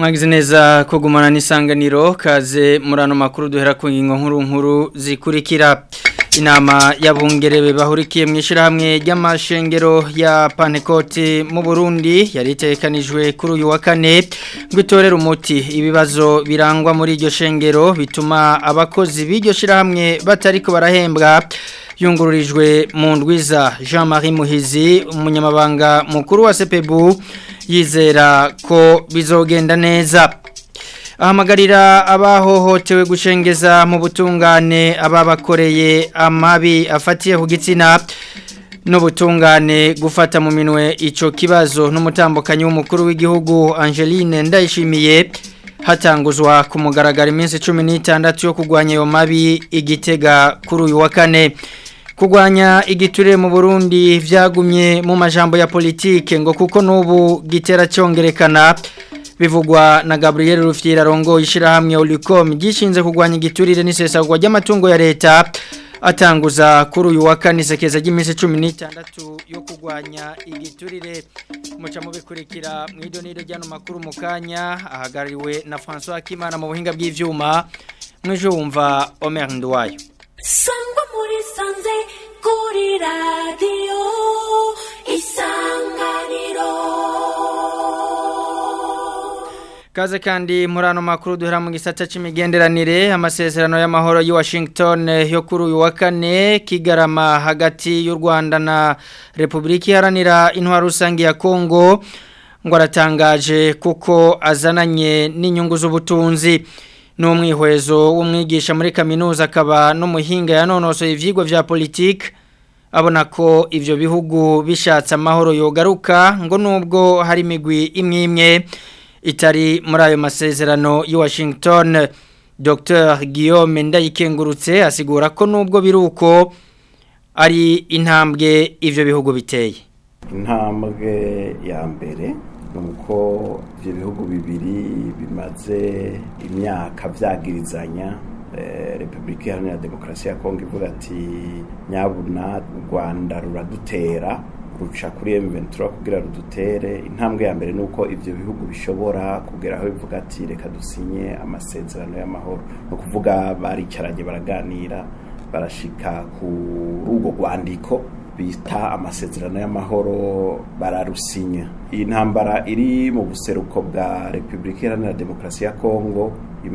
mwagize neza kugumana n'isanganiro kaze muri ano makuru duhera ku ngingo nkuru nkuru zikurikira inama y'abungerebe bahurikiye mu ishyirahamwe ry'amashengero ya panekoti mu burundi yari itekanijwe kuri uyu wa kane ngo itorere umuti ibibazo birangwa muri iryo shengero bituma abakozi b'iryo shyirahamwe batari ko barahembwa yungururijwe mu ndwiza jean marie muhizi umunyamabanga mukuru wa sepebu yizera ko bizogenda neza ahamagarira abahohotewe gushengeza mu butungane ababakoreye amabi afatiye ku gitsina n'ubutungane gufata mu minwe icyo kibazo n'umutambukanyi w'umukuru w'igihugu Angeline ndayishimiye hatanguzwa ku mugaragaro iminsi cumi n'itandatu yo kurwanya ayo mabi igitega kuri uyu wa kane kurwanya igiturire mu burundi byagumye mu majambo ya politike ngo kuko n'ubu gitera cyongerekana bivugwa na Gabriel Rufyira rongo ishirahamwe Olicom gishinze kugwanya igiturire n'isesagwa ry'amatungo ya leta atanguza kuri uyu wa kane sekeza ry'iminsi 16 yo kugwanya igiturire muca mu bikurikira mu idoniro ryano makuru mu kanya ahagarariwe na François Kimana mu buhinga bw'ivyuma mwejo wumva Omer Ndwayo Sangwa muri sanze kuri radio isanganiro Kaze kandi muri ano makuru duhera mu gisata c'imigenderanire amasezerano y'amahoro yi Washington yo kuri uyu wa kane kigarama hagati y'u Rwanda na Republika Iharanira Intwaro Rusange ya Kongo ngo aratangaje kuko azananye n'inyungu z'ubutunzi n'umwihwezo w'umwigisha muri kaminuza akaba n'umuhinga yanonosoye ivyigwa vya politike abona ko ivyo bihugu bishatse amahoro yogaruka ngo nubwo hari imigwi imwe imwe itari muri ayo masezerano i Washington Dr Guillaume Ndayikengurutse asigura ko nubwo biruko ari intambwe ivyo bihugu biteye intambwe ya mbere nuko ibyo bihugu bibiri bimaze imyaka byagirizanya repubulika iharanira demokarasi ya kongo ivuga ati nyabuna u rwanda ruradutera ruca kuri emuventura kugira rudutere intambwe ya mbere ni uko ibyo bihugu bishobora kugera aho bivuga ati reka dusinye amasezerano y'amahoro ni ukuvuga baricaranye baraganira barashika kuri urwo rwandiko bita amasezerano y'amahoro bararusinya iyi ntambara iri mu buseruko bwa repubulika iharanira demokarasi ya kongo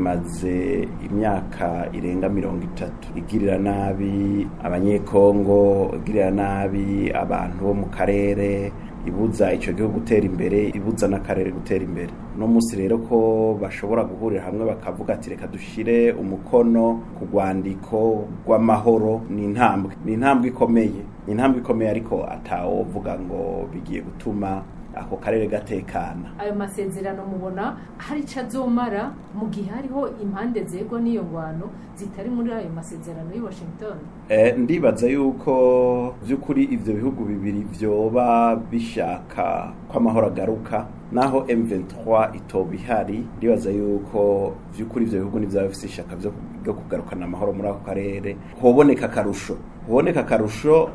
imaze imyaka irenga mirongo itatu igirira nabi abanyekongo igirira nabi abantu bo mu karere ibuza icyo gihugu gutera imbere ibuza n'akarere gutera imbere no munsi rero ko bashobora guhurira hamwe bakavuga ati reka dushyire umukono ku rwandiko rw'amahoro ni intambwe ni intambwe ikomeye ni intambwe ikomeye ariko atawovuga ngo bigiye gutuma ako karere gatekana ayo masezerano mubona hari icyo azomara mu gihe hariho impande zegwa n'iyo ngwano zitari muri ayo masezerano y'i washington ndibaza yuko by'ukuri ibyo bihugu bibiri byoba bishaka ko amahoro agaruka naho M23 itoba ihari ndibaza yuko by'ukuri ibyo bihugu n'ibyaba bifite ishaka byo kugarukana amahoro muri ako karere hoboneka akarusho hoboneka akarusho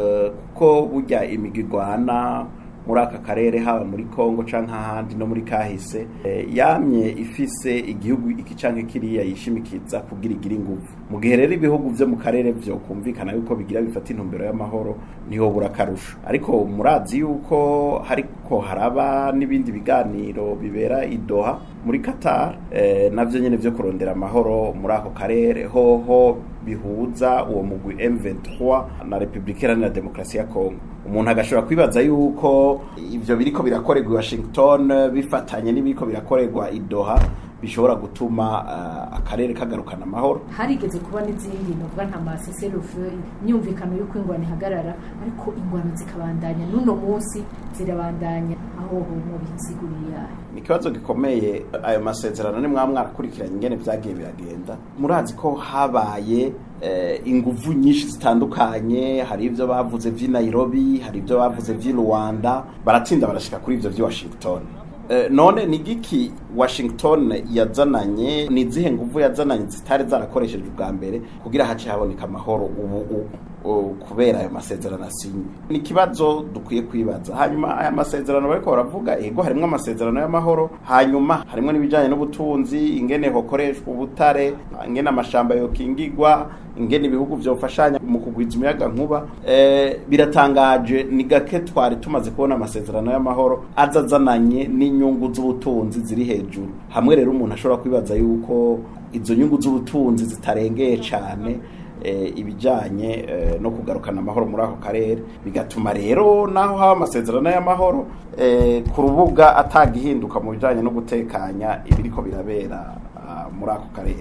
kuko burya imigirwana muri aka karere haba muri Kongo canke ahandi no muri kahise yamye ifise igihugu iki canke kiriya yishimikiza kugira igira inguvu mu gihe rero ibihugu vyo mu karere vyo kumvikana yuko bigira bifata intumbero y'amahoro niho bura karusho ariko murazi yuko hariko haraba n'ibindi biganiro bibera i Doha muri Qatar eh, navyo nyene vyo kurondera amahoro muri ako karere hoho bihuza uwo mugwi M23 na Republika Iharanira Demokarasi ya Kongo umuntu agashobora kwibaza yuko ivyo biriko birakorerwa i Washington bifatanye n'ibiriko birakorerwa i Doha bishobora gutuma uh, akarere kagarukana amahoro harigeze kuba n'izindi novuga nta maseserufu imyumvikano y'uko ingwano ihagarara ariko ingwano zikabandanya n'uno munsi zirabandanya aho mu bisiguriye ni ikibazo gikomeye ayo masezerano ni mwaba mwarakurikiranye ingene vyagiye biragenda murazi ko habaye inguvu nyinshi zitandukanye hari ibyo bavuze vy'i Nairobi hari ibyo bavuze vy'i Rwanda baratsinda barashika kuri ivyo vy'i Washington Eh, none ni giki washington yazananye ni izihe nguvu yazananye zitari zarakoreshejwe ubwa mbere kugira hace haboneka amahoro ubu u- u- kubera ayo masezerano asinywe ni ikibazo dukwiye kwibaza hanyuma aya masezerano bariko baravuga ego harimwo amasezerano y'amahoro hanyuma harimwo n'ibijanye n'ubutunzi ingene hokoreshwa ubutare ingene amashamba yokingigwa ingene ibihugu vyofashanya mu kugwiza umuyaga nkuba eh, biratangaje ni gake twari tumaze kubona amasezerano y'amahoro azazananye n'inyungu z'ubutunzi ziri hejuru hamwe rero umuntu ashobora kwibaza yuko izo nyungu z'ubutunzi zitarengeye cane eh, ibijanye eh, no kugarukana amahoro muri ako karere bigatuma rero naho haba amasezerano y'amahoro eh, ku rubuga atagihinduka mu bijanye no gutekanya ibiriko birabera ah, muri ako karere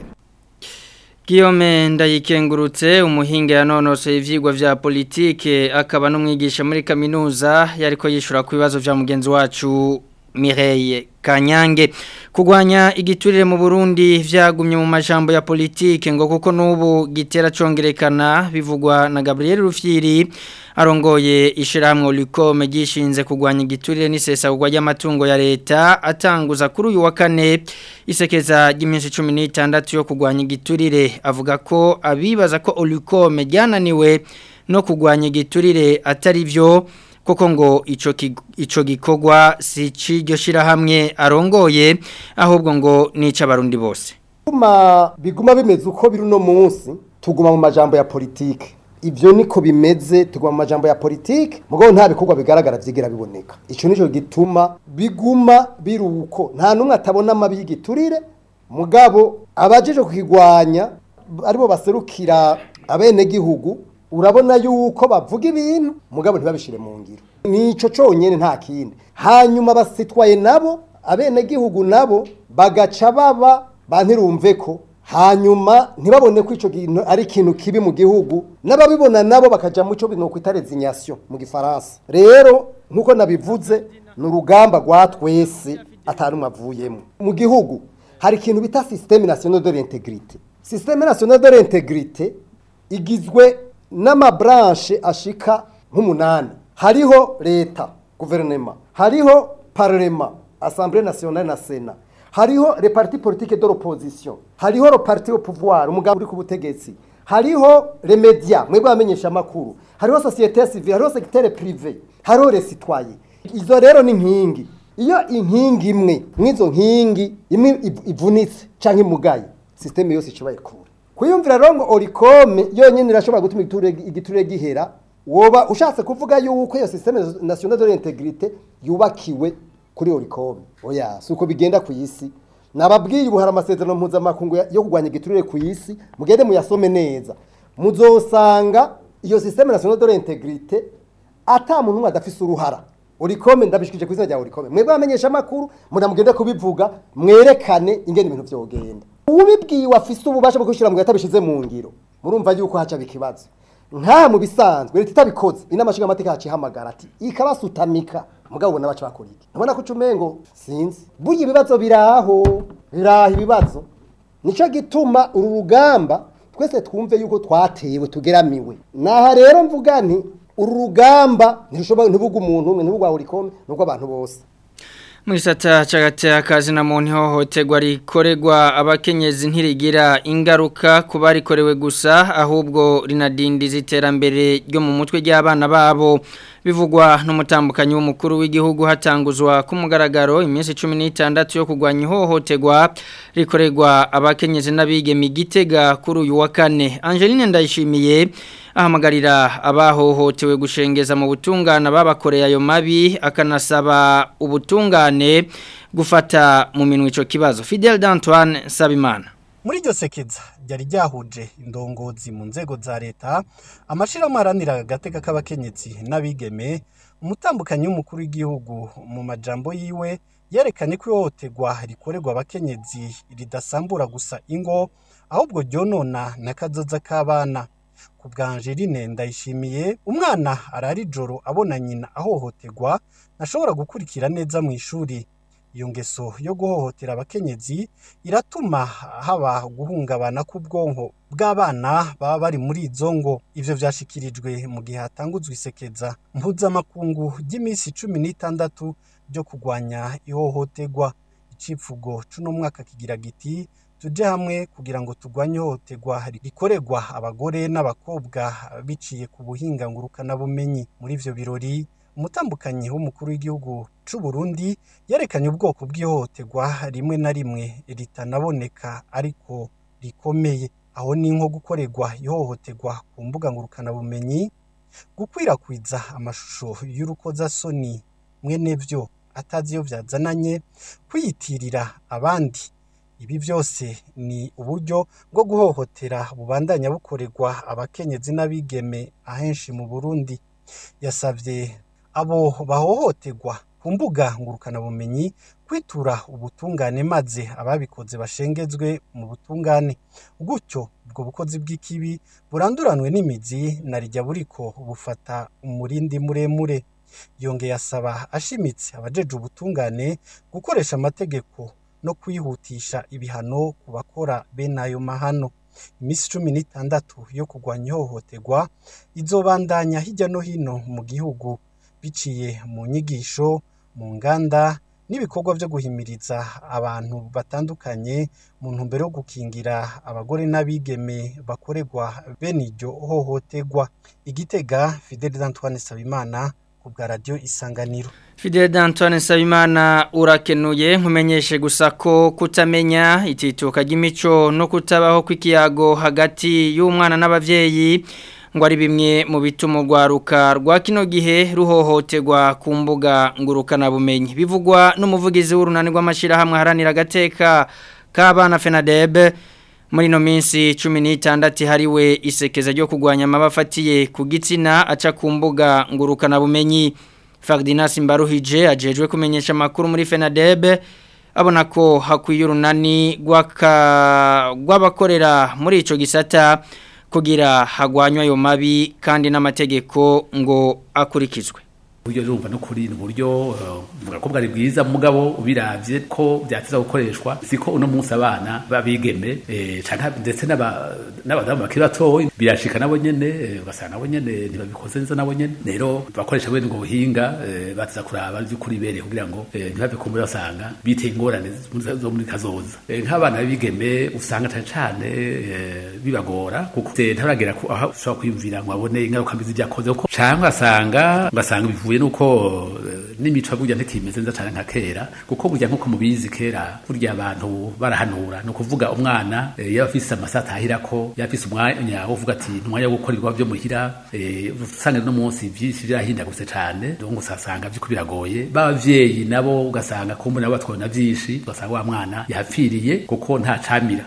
Guillaume ndayikengurutse umuhinga yanonosoye ivyigwa vya politike akaba n'umwigisha muri kaminuza yariko yishura ku bibazo vya mugenzi wacu Mireille Kanyange kugwanya igiturire mu Burundi vyagumye mu majambo ya politike ngo kuko nubu gitera congerekana bivugwa na Gabriel Rufyiri arongoye ishirahamwe Lucome gishinze kugwanya igiturire n'isesagurwa ry'amatungo ya leta atanguza kuri uyu wa kane isekeza ry'iminsi 16 yo kugwanya igiturire avuga ko abibaza ko Lucome ryananiwe no kugwanya igiturire atari vyo koko ngo ico ki- ico gikogwa si ciryo shirahamwe arongoye ahubwo ngo nica abarundi bose Kuma biguma bimeze uko biri uno munsi tuguma mu majambo ya politike ivyo niko bimeze tuguma mu majambo ya politike mugabo nta bikorwa bigaragara vyigira biboneka ico nico gituma biguma biri uko nta numwe atabona amabi y'igiturire mugabo abajeje kukigwanya aribo baserukira abenegihugu urabona yuko bavuga ibintu mugabo ntibabishire mu ngiro nico conyene nta kindi hanyuma basitwaye nabo abenegihugu nabo bagaca baba bantirumve ko hanyuma ntibabone ko ico kintu ari ikintu kibi mu gihugu n'ababibona nabo bakaja mu cyo bino kwita resignation mu gifaransa rero nkuko nabivuze ni urugamba rwa twese atarumwe avuyemo mu gihugu hari ikintu bita système national de l'intégrité système national de l'intégrité igizwe n'amabranche ashika nk'umunani hariho leta guverinema hariho parlement assemblée nationale na sena hariho le parti politique de l'opposition hariho le parti au pouvoir umugabo uri ku butegetsi hariho le media mwebwe bamenyesha amakuru hariho société civile hariho secteur privé hariho les citoyens izo rero ni nkingi iyo inkingi imwe mw'izo nkingi imwe iv- ivunitse canke imugaye systeme yose ikibaye kure kwiyumvira rero ngo orikome yonyine irashobora gutuma igiturire igiturire gihera woba ushatse kuvuga yuko iyo systeme nationale de l'intégrité yubakiwe kuri orikome oya si uko bigenda ku isi nababwiye ubu hari amasezerano mpuzamakungu ya- yo kurwanya igiturire ku isi mugende muyasome neza muzosanga iyo systeme nationale de l'intégrité ata muntu umwe adafise uruhara orikome ndabishikije ku izina rya orikome mwebwe bamenyesha amakuru munamugende kubivuga mwerekane ingene ibintu vyogenda ubibwiwe afise ububasha bwo kwishyira mu yatabishize mu ngiro murumva yuko haca ikibazo nka mu bisanzwe leta itabikoze inama nshingamateka yacu ihamagara ati ikabasutamika mugabo ubona baca bakora iki nabona ko ucumengo sinzi burya ibibazo biraho biraho ibibazo nico gituma uru rugamba twese twumve yuko twatewe tugeramiwe naha rero mvuga nti uru rugamba ntirushobora ntibuga umuntu umwe ntibugwa urikome nubwo abantu bose Mwisata chagate akazi na muntu hohoterwa rikoregwa abakenyezi ntirigira ingaruka kuba rikorewe gusa ahubwo rinadindiza iterambere ryo mu mutwe ry'abana babo bivugwa n'umutambukanyi w'umukuru w'igihugu hatanguzwa ku mugaragaro iminsi 16 yo kugwanya ihohoterwa rikoregwa abakenyezi n'abigeme igitega kuri uyu wa kane Angeline ndayishimiye ahamagarira abahohotewe gushengeza mu butungane babakoreye ayo mabi akanasaba ubutungane gufata mu minwe ico kibazo Fidel d'Antoine Sabimana muri iryo sekeza ryari ryahuje indongozi mu nzego za leta amashirahamwe aharanira agateka k'abakenyezi n'abigeme umutambukanyi w'umukuru w'igihugu mu majambo yiwe yerekanye ko ihohoterwa rikorerwa abakenyezi ridasambura gusa ingo ahubwo ryonona n'akazoza k'abana ku bwa Angeline ndayishimiye umwana arara ijoro abona nyina ahohoterwa ntashobora gukurikira neza mu ishuri iyo ngeso yo guhohotera abakenyezi iratuma haba guhungabana k'ubwonko bw'abana baba bari muri izo ngo ivyo vyashikirijwe mu gihe hatanguzwa isekeza mpuzamakungu ry'iminsi cumi n'itandatu ryo kurwanya ihohoterwa icivugo c'uno mwaka kigira giti tuje hamwe kugira ngo turwanye ihohoterwa rikorerwa abagore n'abakobwa biciye ku buhinga ngurukanabumenyi muri ivyo birori umutambukanyi w'umukuru w'igihugu c'u Burundi yerekanye ubwoko bw'ihohoterwa rimwe na rimwe ritanaboneka ariko rikomeye aho ni nko gukorerwa ihohoterwa ku mbuga ngurukanabumenyi gukwirakwiza amashusho y'urukozasoni mwene vyo atazi iyo vyazananye kwiyitirira abandi ibi byose ni uburyo bwo guhohotera bubandanya bukorerwa abakenyezi n'abigeme ahenshi mu Burundi yasavye abo bahohoterwa ku mbuga ngurukanabumenyi kwitura ubutungane maze ababikoze bashengezwe mu butungane gutyo ubwo bukozi bw'ikibi buranduranwe n'imizi na rijya buriko bufata umurindi muremure yongeye asaba ashimitse abajeje ubutungane gukoresha amategeko no kwihutisha ibihano ku bakora bene ayo mahano iminsi cumi n'itandatu yo kurwanya ihohoterwa izobandanya hirya no hino mu gihugu biciye mu nyigisho mu nganda n'ibikorwa byo guhimiriza abantu batandukanye mu ntumbero yo gukingira abagore n'abigeme bakorerwa bene iryo hohoterwa igitega Fidel Antoine Sabimana ku bwa radio isanganiro Fidel D'Antoine Sabimana urakenuye nkumenyeshe gusa ko kutamenya itituka ry'imico no kutabaho kw'ikiyago hagati y'umwana n'abavyeyi ngo ari bimwe mu bituma urwaruka rwa kino gihe ruhohoterwa ku mbuga ngurukana bumenyi bivugwa n'umuvugizi w'urunani rw'amashirahamwe haranira agateka k'abana FENADEB muri no minsi 16 hariwe isekeza ryo kugwanya amabafatiye ku gitsina aca ku mbuga ngurukana bumenyi Ferdinand Mbaruhije ajejwe kumenyesha makuru muri FENADEB abona ko hakwiye urunani rw'abakorera muri ico gisata kugira hagwanywa ayo mabi kandi n'amategeko ngo akurikizwe uburyo urumva no kuri uburyo vuga ko bwari bwiza mugabo ubiravye ko byatiza gukoreshwa siko uno munsi abana babigeme eh canka ndetse n'aba n'abadamu bakiri batoyi birashika nabo nyene ugasanga nabo nyene ntibabikoze neza nabo nyene rero bakoresha bene ngo buhinga batiza kuraba by'ukuri bere kugira ngo ntibave kumbura basanga biteye ingorane zo muri kazoza nk'abana babigeme usanga cyane cyane bibagora kuko ntaragera ko aho ushobora kwiyumvira ngo abone ingaruka mbi z'ibyakoze ko cyangwa asanga ugasanga bivuye nuko n'imico burya ntikimeze neza cyane nka kera kuko burya nkuko mubizi kera burya abantu barahanura no kuvuga umwana yaba afise amasata ahira ko yaba afise umwanya wo kuvuga ati umwanya wo gukora ibikorwa byo muhira usanga no munsi byinshi birahindagutse cyane donc usasanga byuko biragoye b'abavyeyi nabo ugasanga kumbe nabo batwona byinshi ugasanga wa mwana yahapfiriye kuko nta camira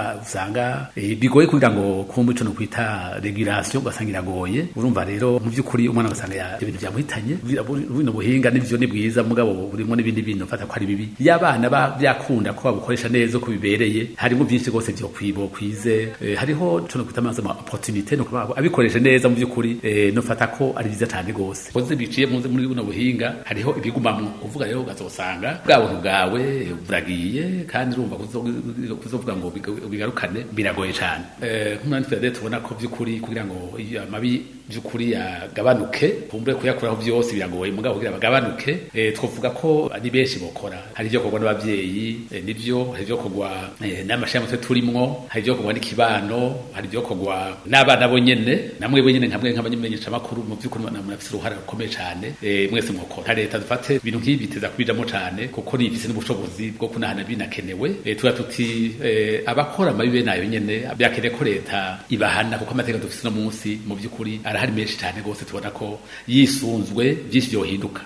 usanga bigoye kugira ngo kumbe ico no kwita regulation ugasanga iragoye urumva rero mu by'ukuri umwana ugasanga ibintu byamuhitanye buno buhinga nivyo ni bwiza mugabo burimo n'ibindi bintu fata ko ari bibi y'abana byakunda ko babukoresha neza ko bibereye harimo byinshi gose byo kwibo kwize hariho cyo no kwita amazi ama opportunité no kuba abikoresha neza mu by'ukuri no fata ko ari byiza cyane gose koze biciye muri buno buhinga hariho ibigumamwo uvuga rero ugazosanga bwa buntu bwawe buragiye kandi urumva kuzovuga ngo bigarukane biragoye cyane nk'umwanya Fede tubona ko by'ukuri kugira ngo amabi by'ukuri yagabanuke kumbe kuyakuraho byose biragoye mugabo kugira bagabanuke eh, twovuga ko ari benshi bokora hari ibyo kogwa n'abavyeyi eh, nivyo hari ibyo kogwa eh, n'amashami turimwo hari ibyo kogwa n'ikibano hari ibyo kogwa n'abana bonyene namwe bonyene nkamwe nk'abanyamenyesha makuru mu by'ukuri murafise uruhara rukomeye cyane eh, mwese mwokora leta dufate ibintu nk'ibi biteza kubijamo cyane kuko nifise n'ubushobozi bwo kunahana binakenewe eh, tuba tuti eh, abakora amabi bene ayo nyene byakeneye ko leta ibahana kuko amategeko dufise no munsi mu by'ukuri arahari menshi cyane gose tubona ko yisunzwe byinshi byohinduka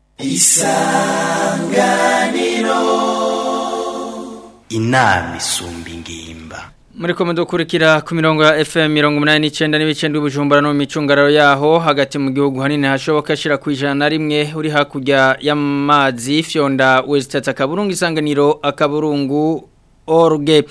isanganiro inama isumba ingimba muri ko mudukurikira ku mirongo ya FM mirongo umunani n'icyenda n'ibice by'ubujumbura no mu micungararo yaho hagati mu gihugu hanini hashoboka ashyira ku ijana na rimwe uri hakurya y'amazi fyonda wesitata akaburungu isanganiro akaburungu orge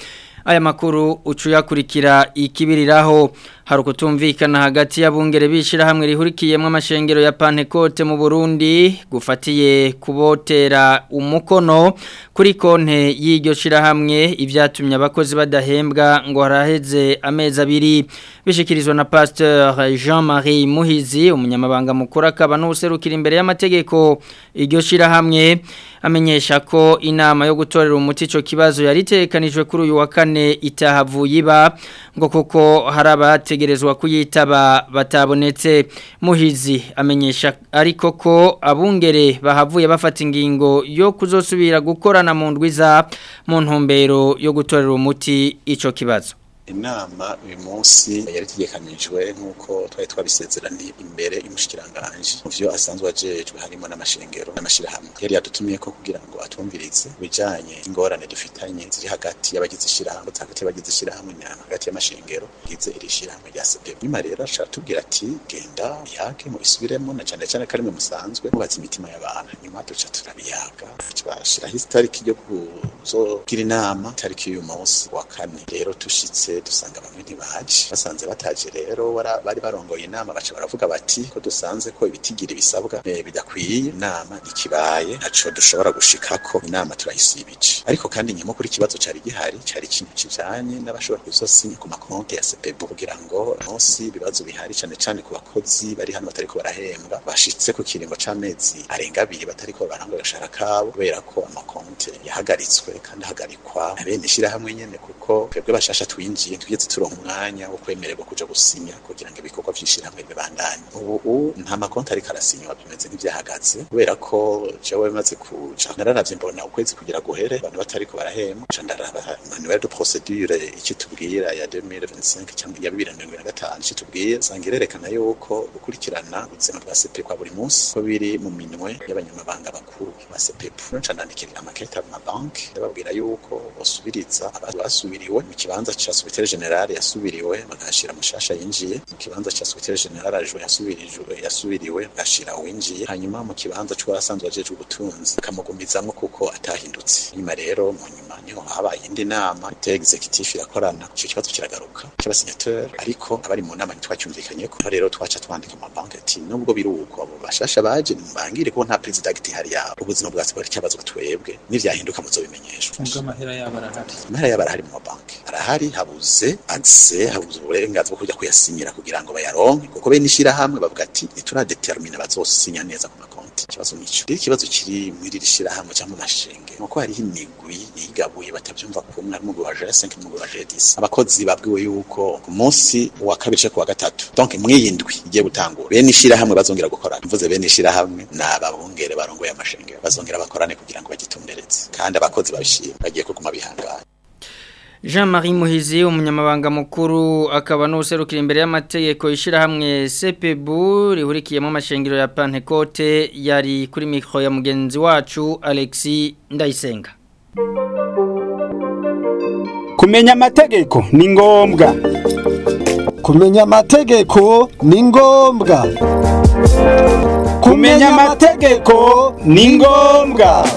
aya makuru ucuyakurikira ikibiriraho hari ukutumvikana hagati y'abungere bishira hamwe rihurikiyemo amashengero ya Pantecote mu Burundi gufatiye kubotera umukono kuri konte y'iryo shira hamwe ivyatumye abakozi badahembwa ngo haraheze amezi abiri bishikirizwa na Pasteur Jean-Marie Muhizi umunyamabanga mukuru akaba n'userukira imbere y'amategeko iryo shira hamwe amenyesha ko inama yo gutorera umuti ico kibazo yaritekanijwe kuri uyu wa kane itahavuye iba ngo kuko hari abategerezwa kuyitaba batabonetse muhizi amenyesha ariko ko abungere bahavuye bafata ingingo yo kuzosubira gukorana mu ndwiza mu ntumbero yo gutorera umuti ico kibazo inama uyu munsi yari itegekanijwe nk'uko twari twabisezeraniye imbere y'umushikiranganje mu vyo asanzwe ajejwe harimo n'amashengero n'amashirahamwe yari yadutumye ko kugira ngo atumvirize bijanye ingorane dufitanye ziri hagati y'abagize ishirahamwe hagati y'abagize ishirahamwe na hagati y'amashengero gize iri shirahamwe rya CPB nyuma rero ashaka tubwira ati genda yake mu isubiremo na cyane cyane karimwe musanzwe mubatse imitima y'abantu nyuma duca turabiyaga twashiraho itariki yo kuzogira inama itariki y'uyu munsi wa kane rero tushitse dusanga bamwe ntibaje basanze bataje rero bari barongoye inama baca baravuga bati ko dusanze ko ibitigira bisabwa bidakwiye inama ikibaye ntaco dushobora gushikako inama turayisibije ariko kandi nyuma kuri ikibazo cari gihari cari ikintu kijanye n'abashobora kuzosinya ku makonti ya CPB kugira ngo munsi ibibazo bihari cane cane ku bakozi bari hano batariko barahembwa bashitse ku kiringo c'amezi arenga abiri batariko barangwa agashara kabo kubera ko amakonti yahagaritswe kandi ahagarikwa na bene ishirahamwe nyene kuko twebwe bashasha twinjiye tugeze turonka umwanya wo kwemererwa kuja gusinya kugira ngo ibikorwa vy'ishirahamwe bibandanye ubu nta makonti ariko arasinywa bimeze nk'ivyahagaze kubera ko jewe maze kuja nararavye mbona ukwezi kugira guhere abantu batariko barahembwa ca ndaraba manuel de procedure icyo tubwira ya 2025 cyangwa ya 2025 icyo tubwiye sanga irerekana yuko gukurikirana ubuzima bwa CP kwa buri munsi ko biri mu minwe y'abanyamabanga bakuru ba CPP ca ndandikira amakete mu mabanki ndababwira yuko basubiriza abantu basubiriwe mu kibanza ca secrétaire general yasubiriwe bagashira mushasha yinjiye mu kibanza ca secrétaire general ajo yasubirijwe yasubiriwe bagashira winjiye hanyuma mu kibanza c'uwasanzwe ajeje ubutunzi kamugumizamwo kuko atahindutse nyuma rero mu nyuma niho habaye indi nama te executive irakorana ico kibazo kiragaruka c'abasignateur ariko abari mu nama ntitwacyumvikanye ko rero twaca twandika mu banki ati nubwo biruko abo bashasha baje mbangire ko nta president hari yabo ubuzima bwa siporo cyabazwa twebwe n'ivyahinduka muzobimenyeshwa amahera yabo arahari amahera yabo arahari mu mabanki arahari habuze accès habuze uburenganzira bwo kujya kuyasinyira kugira ngo bayaronke kuko bene ishirahamwe bavuga ati ntituradetermine bazosinya neza ku makonti ikibazo nico rero ikibazo kiri muri iri shirahamwe cyangwa mu mashenge nuko hariho imigwi yigabuye batavyumva kumwe harimo umugwi wa G5 n'umugwi wa G10 abakozi babwiwe yuko ku munsi wa kabiri cyo kuwa gatatu donc mwiyindwi igiye gutangura bene ishirahamwe bazongera gukora mvuze bene ishirahamwe n'ababungere barongoye amashenge bazongera bakorane kugira ngo bagitundereze kandi abakozi babishima bagiye kuguma bihangana Jean-Marie Muhizi umunyamabanga mukuru akaba n'userukira imbere y'amategeko ishirahamwe CPB rihurikiyemo amashengero ya Pantecote yari kuri micro ya mugenzi wacu Alexis Ndayisenga Kumenya amategeko ni ngombwa kumenya amategeko ni ngombwa kumenya amategeko ni ngombwa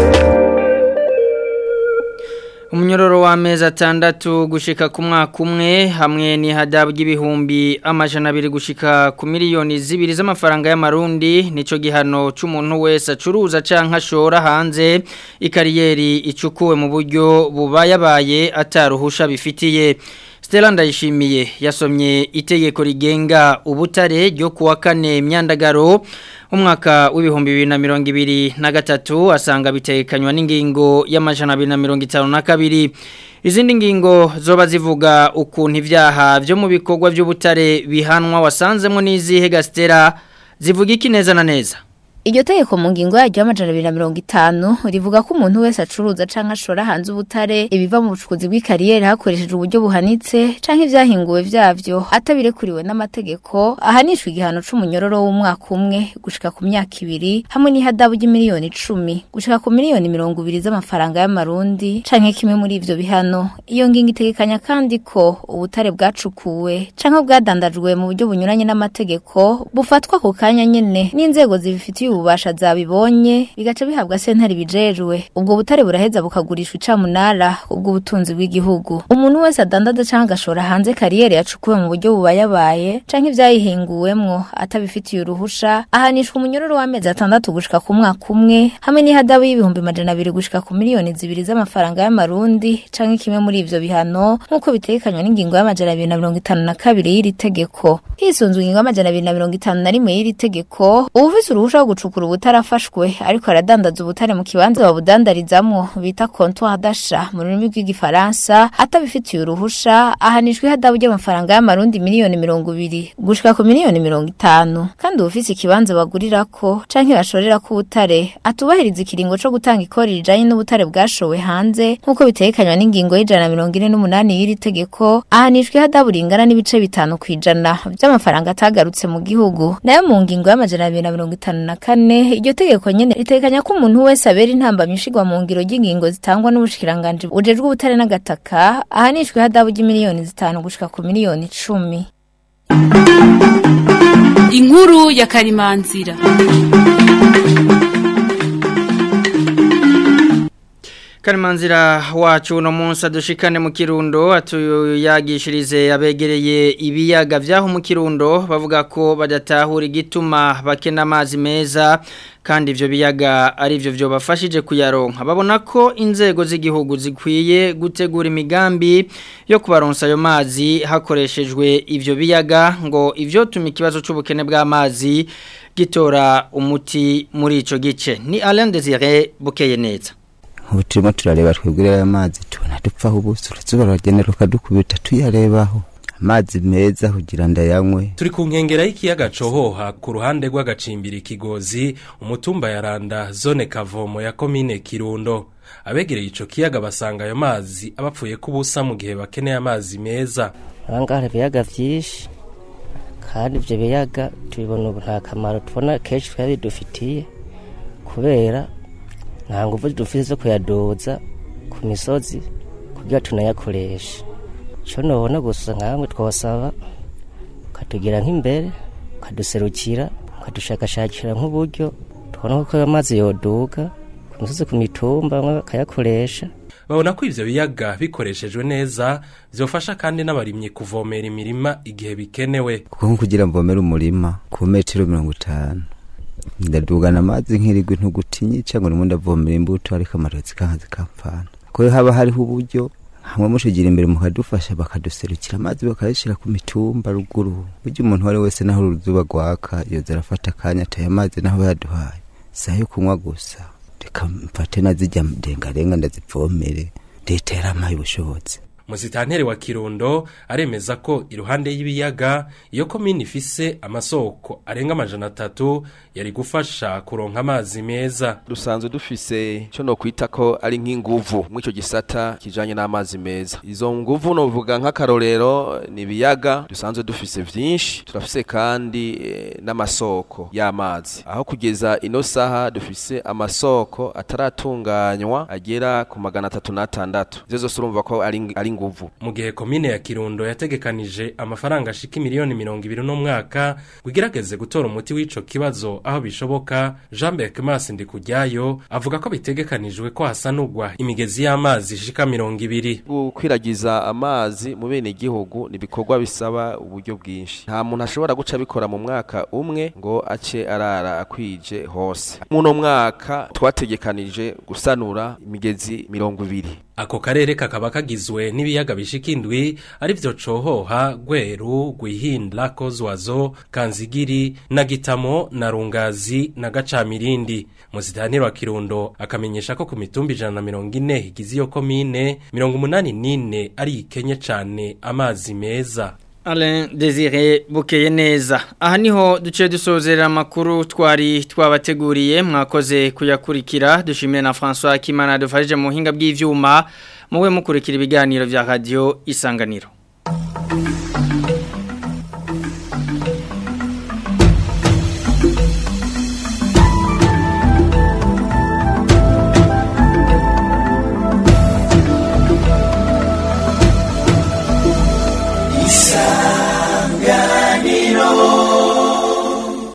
Umunyororo w'amezi atandatu gushika ku mwaka umwe hamwe n'ihadabu ry'ibihumbi amajana abiri gushika ku miliyoni zibiri z'amafaranga y'amarundi nico gihano c'umuntu wese acuruza canke ashora hanze ikariyeri icukuwe mu buryo bubayabaye ataruhusha bifitiye Stella Ndayishimiye yasomye itegeko rigenga ubutare ryo kuwa kane myandagaro umwaka w'ibihumbi bibiri na mirongo ibiri na gatatu asanga bitekanywa n'ingingo y'amajana abiri na mirongo itanu na kabiri izindi ngingo zoba zivuga ukuntu ibyaha byo mu bikorwa by'ubutare bihanwa wasanzemo n'izihe gasitera zivuga iki neza na neza Iryo tegeko mu ngingo yaryo y'amajana abiri na mirongo itanu rivuga ko umuntu wese acuruza canke ashora hanze ubutare ibiva mu bucukuzi bw'ikariyeri hakoreshejwe uburyo buhanitse canke ivyahinguwe vyavyo atabirekuriwe n'amategeko ahanishwa igihano c'umunyororo w'umwaka umwe gushika ku myaka ibiri hamwe n'ihadabu ry'imiliyoni icumi gushika ku miliyoni mirongo ibiri z'amafaranga y'amarundi canke kimwe muri ivyo bihano iyo ngingo itegekanya kandi ko ubutare bwacukuwe canke bwadandajwe mu buryo bunyuranye n'amategeko bufatwa ku kanya nyene n'inzego zibifitiye bubasha zabibonye bigaca bihabwa sentare bijejwe ubwo butare buraheza bukagurishwa icamunara ubwo butunzi bw'igihugu umuntu wese adandaza canke agashora hanze kariyeri yacukuwe mu buryo bubayabaye canke ivyayihinguwemwo atabifitiye uruhusha ahanishwa umunyororo w'amezi atandatu gushika ku mwaka umwe hamwe n'ihadabu y'ibihumbi majana abiri gushika ku miliyoni zibiri z'amafaranga y'amarundi canke kimwe muri ivyo bihano nk'uko bitekanywa n'ingingo y'amajana abiri na mirongo itanu na kabiri y'iri tegeko hisunzwe ingingo y'amajana abiri na mirongo itanu na rimwe y'iri tegeko uwufise uruhusha rwo gucukura ubutare afashwe ariko aradandaza ubutare mu kibanza babudandarizamwo bita comptoir d'achat mu rurimi rw'igifaransa atabifitiye uruhusha ahanishwa ihadabu ry'amafaranga y'amarundi miliyoni mirongo ibiri gushika ku miliyoni mirongo itanu kandi uwufise ikibanza bagurirako canke bashorerako ubutare atubahiriza ikiringo co gutanga ikori rijanye n'ubutare bwashowe hanze nk'uko bitekanywa n'ingingo y'ijana na mirongo ine n'umunani y'iri tegeko ahanishwa ihadabu ringana n'ibice bitanu kw'ijana vy'amafaranga atagarutse mu gihugu nayo mu ngingo y'amajana abiri na mirongo itanu na kane iryo tegeko nyene ritekanya ko umuntu wese abera intambamyi ishigwa mu ngiro ry'ingingo zitangwa n'ubushikiranganji bujejwe ubutare n'agataka ahanishwa ihadabu ry'imiliyoni zitanu gushika ku miliyoni icumi inkuru ya karimanzira Karimanzira wacu uno munsi adushikane mu kirundo atuyagishirize abegereye ibiyaga vyaho mu kirundo bavuga ko badatahura igituma bakena amazi meza kandi ivyo biyaga ari byo byo bafashije kuyaronka babona ko inzego z'igihugu zikwiye gutegura imigambi yo kubaronsa ayo mazi hakoreshejwe ivyo biyaga ngo ivyo tuma ikibazo c'ubukene bw'amazi gitora umuti muri ico gice ni Alain Desire bukeye neza ubu turimo turareba twigurira ayo mazi tubona dupfaho ubuso uruzuba ruragenera rukadukubita tuyarebaho amazi meza kugira ndayanywe turi ku nkengera y'ikiyaga cohoha ku ruhande rw'agacimbiri kigozi umutumba ya randa zone kavomo ya komine kirundo abegereye ico kiyaga basanga ayo mazi abapfuye kubusa mu gihe bakeneye amazi meza ahangaha hari ibiyaga vyinshi kandi ivyo biyaga tubibona ubu nta kamaro tubona kenshi twari bidufitiye kubera nta nguvu dufite zo kuyadoza ku misozi kugira tunayakoreshe icyo nubona gusa nkamwe twasaba ukatugira nk'imbere ukaduserukira ukadushakashakira nk'uburyo tubona ko amazi yoduga ku misozi ku mitumba bamwe bakayakoresha babona ko ivyo biyaga bikoreshejwe neza vyofasha kandi n'abarimyi kuvomera imirima igihe bikenewe kuko nko kugira mvomere umurima ku metero mirongo itanu ndadugana amazi nk'irigwe ntugutinye cyangwa ndimo ndavomera imbuto ariko amarozi kanka zikampfana ko haba hariho uburyo hamwe mushigira imbere mukadufasha bakaduserukira amazi bakayashyira ku mitumba ruguru burya umuntu uwo ari wese naho uruzuba rwaka yoza arafata akanya ataye amazi naho yaduhaye si ayo kunywa gusa reka mfate nazijya ndengarenga ndazivomere leta yaramaye ubushobozi Musitanteri wa Kirundo aremeza ko iruhande y'ibiyaga iyo komini ifise amasoko arenga amajana atatu yari gufasha kuronka amazi meza dusanzwe dufise cyo no kwita ko ari nk'inguvu mw'ico gisata kijanye n'amazi meza izo nguvu no vuga nk'akarorero ni ibiyaga dusanzwe dufise vyinshi turafise kandi e, n'amasoko y'amazi aho kugeza ino saha dufise amasoko ataratunganywa agera ku magana atatu n'atandatu ivyo zose urumva ko ari ari nguvu mu gihe komine ya Kirundo yategekanije amafaranga ashika miliyoni mirongo ibiri no mwaka kugerageze gutora umuti w'ico kibazo aho bishoboka Jean Berkmas Ndikujyayo avuga ko bitegekanijwe ko hasanurwa imigezi y'amazi ishika mirongo ibiri gukwiragiza amazi mu bene igihugu ni bikorwa bisaba uburyo bwinshi nta muntu ashobora guca bikora mu mwaka umwe ngo ace arara akwije hose muno mwaka twategekanije gusanura imigezi mirongo ibiri Ako karere kakaba kagizwe n'ibiyaga bishika indwi ari vyo cohoha, gweru, gwihinda, kozwazo, kanzigiri, na gitamo, na rungazi, na gacamirindi. Muzitantiro wa Kirundo akamenyesha ko ku mitumba ijana na mirongo ine igize iyo komine, mirongo umunani n'ine ari ikenye cane amazi meza. Alain Desire bukeye neza aha niho duce dusozera amakuru twari twabateguriye mwakoze kuyakurikira dushimire na François Kimana dufashije mu buhinga bw'ivyuma muwe mukurikira ibiganiro vya radio isanganiro